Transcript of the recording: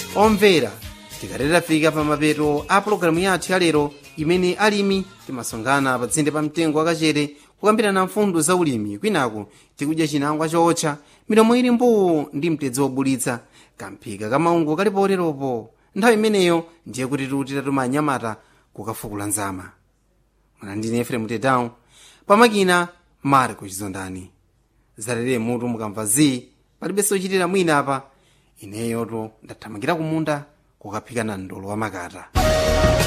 omvera tikalera fika pa mapeto a pologalamu yathu yalero imene alimi timasonkhana pa tsinde pa mtengo wakachere kukambirana mfundo za ulimi kwinaku tikudya chinangwa chootcha milomo ili mbuu ndi mtedzi wobulitsa kamphika kamaungu kali poteropo nthawi imeneyo ndiye kuti tuti tatuma anyamata kukafukula nzama mwana ndine efrem tedown pamakina marco chizondani zalere mutu mukamva zi palibenso ochitira mwina apa ineyoto ndathamangira kumunda kukaphikana ndolo wa makata